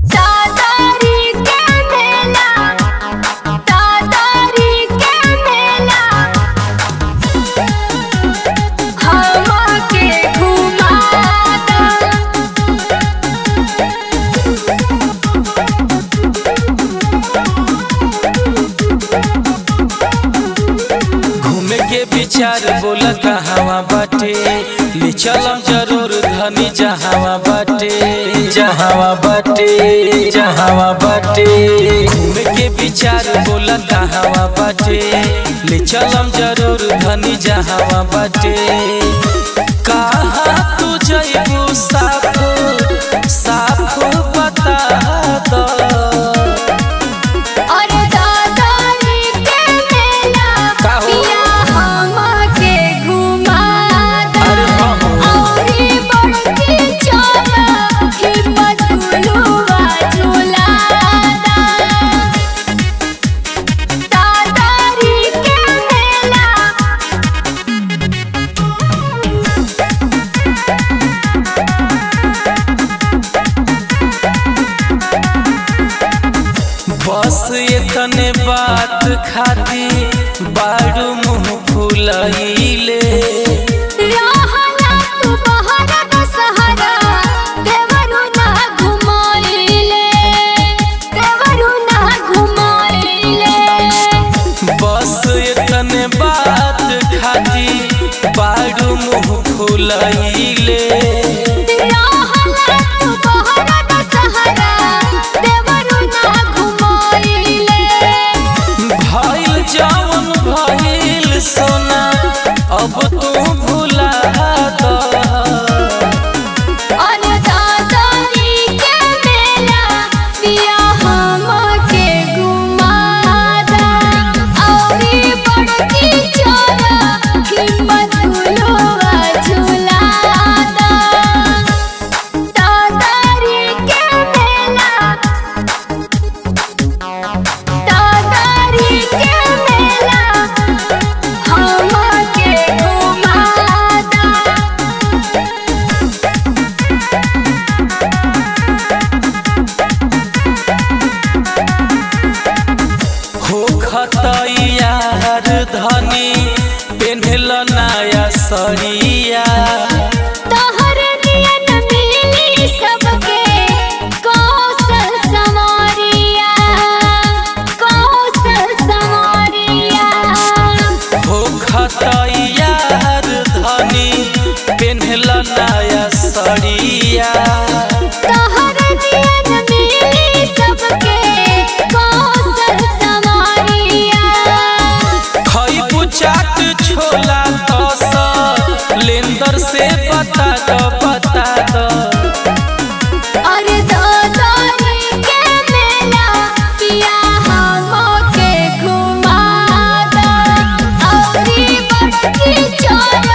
दादारी के मेला दादारी के मेला हमके घुमाता घूमे के विचार बोला कहावा बाटे ले चलम जरूर धनी जहावा बाटे जहावा बाटे जहावा बाटे घूमे के विचार बोला कहावा बाटे ले चलम जरूर धनी जहावा बाटे कहा तू जइबू साफ साफ बता दो और दादारी के मेला का हो? पिया हमके घुमाता अरे बाबू। औरी बड़की चोला हिम्मत गुलुआ झुलाता दादारी के मेला बस इतने बात खाती बारू मुंह फुलैले रहला तू बहरा दशहरा देवरू ना घुमाइले देवरू ना घुमाइले बस इतने बात खाती बारू मुंह फुलैले रहला तू बहरा दशहरा देवरू ना घुमाइले भइल जवन भइल सोना अब तू भुला दो और दादारी के मेला पिया हमके घुमाता औरी बड़की चोला हिम्मत गुलुआ झुलाता दादारी के मेला दादारी के मेला हमके घुमाता हो खतैयार धनी पेन्हल नया सरिया तोहर नियन मिली सबके कौशल संवरिया कौशल संवरिया हो खतैयार धनी पेन्हल नया सरिया तोहर नियन मिली सबके कौशल संवरिया खैबू चाट छोला दस लेंदर से बता दो बता दो और दादारी के मेला पिया हमके घुमाता औरी बड़की चोला